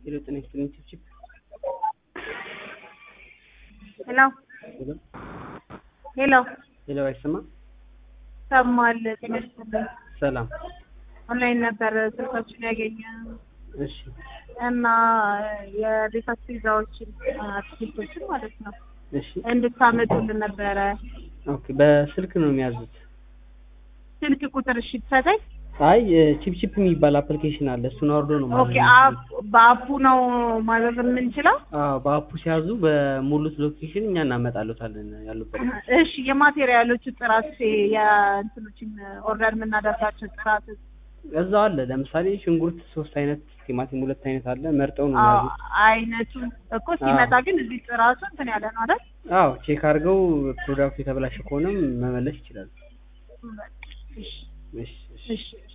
ሄሎ ጤና ይስጥልኝ ቺፕቺፕ ሄሎ ሄሎ ሄሎ ሄሎ አይሰማ ሰማል ጤና ይስጥልኝ። ሰላም ኦንላይን ነበር ስልካችን ያገኘ እሺ እና የቤት አስቤዛዎችን አትክልቶችን ማለት ነው እሺ እንድታመጡልን ነበረ። ኦኬ በስልክ ነው የሚያዙት ስልክ ቁጥር እሺ ትሰጠኝ? አይ ቺፕቺፕ የሚባል አፕሊኬሽን አለ እሱን አውርዶ ነው ማዘዝ ኦኬ አፕ በአፑ ነው ማዘዝ የምንችለው? አዎ በአፑ ሲያዙ በሙሉት ሎኬሽን እኛ እናመጣሉታለን ያሉበት እሺ የማቴሪያሎቹ ጥራት የእንትኖችን ኦርደር የምናደርጋቸው ጥራት እዛው አለ ለምሳሌ ሽንኩርት ሶስት አይነት ቲማቲም ሁለት አይነት አለ መርጠው ነው አዎ፣ የሚያዙት አይነቱ እኮ ሲመጣ ግን እዚህ ጥራቱ እንትን ያለ ነው አይደል? አዎ ቼክ አድርገው ፕሮዳክቱ የተበላሸ ከሆነም መመለስ ይችላሉ እሺ እሺ እሺ እሺ እሺ